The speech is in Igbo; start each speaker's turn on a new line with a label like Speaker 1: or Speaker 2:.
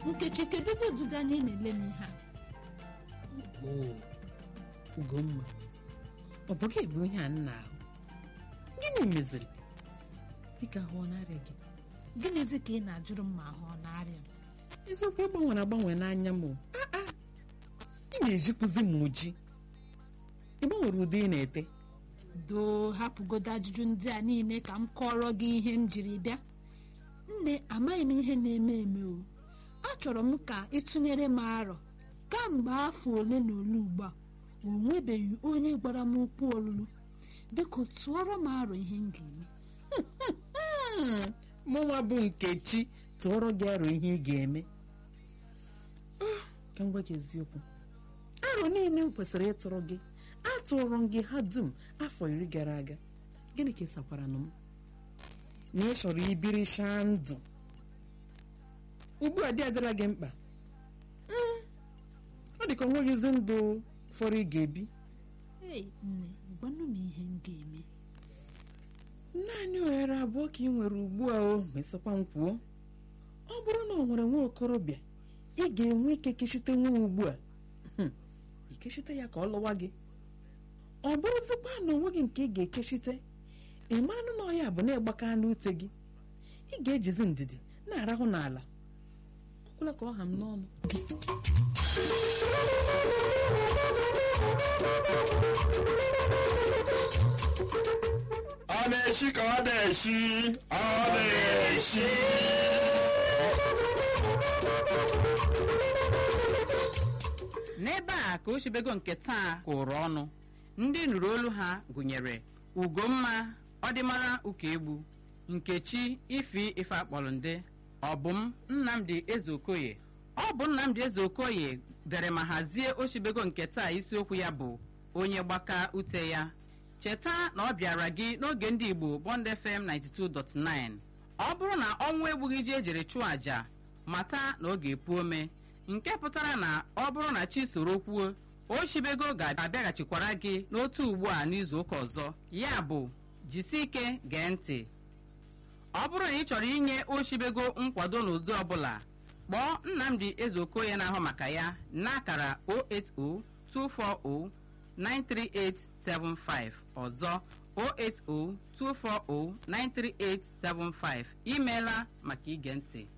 Speaker 1: nkechi kedụzi ụdịdị anya ị na-ele m ihe a
Speaker 2: oo ugomma ọ bụ gị bụ ihe a nna ahụ gịnị meziri dịka ahụ ọ na-arịa gị
Speaker 1: gịnịzi ka ị na-ajụrụ m ma ahụ ọ na-arịa m
Speaker 2: eziokwu ịgbanwere agbanwe n'anya m o. Ah, ah. ị na-ejikwuzi m oji ị gbanwere ụdị ị na-ete
Speaker 1: doo hapụgodo ajụjụ ndị a niile ka m kọrọ gị ihe m jiri bịa nne amaghị m ihe na-eme eme o achọrọ m ka ịtụnyere m arọ kamgbe afọ ole na ole ugbu a o nwebeghị onye gwara m okwu olulu biko tụọrọ m arọ ihe m ga-eme
Speaker 2: Hmm, mụnwa bụ nkechi tụọrọ gị arọ ihe ị ga-eme Ah, ka m gwa gị eziokwu arọ niile m kwesịrị ịtụrụ gị atụrụ m gị ha dum afọ iri gara aga gịnị ka ị sakwara nụ m na ị chọrọ ibirichaa ndụ ugbu a dị adịra gị mkpa Hmm, ọ dị ka o nweghịzi ndụ fọrọ ị ga-ebi
Speaker 1: ei nne gwanụ m ihe m ga-eme
Speaker 2: naanị ohere abụọ ka ị nwere ugbu a o mesịkwa m kwuo ọ bụrụ na ọ nwere nwa okorobịa ị ga-enwe ike kechite nwa ugbu a Hmm, ikechite ya ka ọ lụwa gị ọ bụrụzikwa na onweghị nke ị ga-ekechite ị mara na ọ ya bụ na ịgbaka n'ute gị ị ga-ejizi ndidi na-arahụ n'ala ọ gwụla ka ọ ha m n'ọnụ
Speaker 3: ọ na-eshi ka ọ na-eshi ọ na-eshi
Speaker 4: n'ebe a ka ochibego nke taa kwụrụ ọnụ ndị nụrụ olu ha gụnyere ugomma ọdịmara ụkaegbu nkechi ifi ife akpọrọnde ọbụm nnamdi ezeokoye ọ bụ nnamdi ezeokoye dere ma hazie ochibego nke taa isiokwu ya bụ onye gbaka ute ya cheta na ọ bịara gị n'oge ndị igbo bond fm 92.9 ọ bụrụ na ọnwụ egbughị ji ejere chụọ àjà mata na ọ ga-epu ome nke pụtara na ọ bụrụ na chi soro kwuo ochibego ga-abịaghachikwara gị n'otu ugbu a n'izu ụka ọzọ ya bụ jisi ike gee ntị ọ bụrụ na ị chọrọ inye ochibego nkwado n'ụdị ọbụla kpọọ nnamdi ezeokoye na-ahụ maka ya n'akara 08024093875 ọzọ 08024093875 imeela maka ige ntị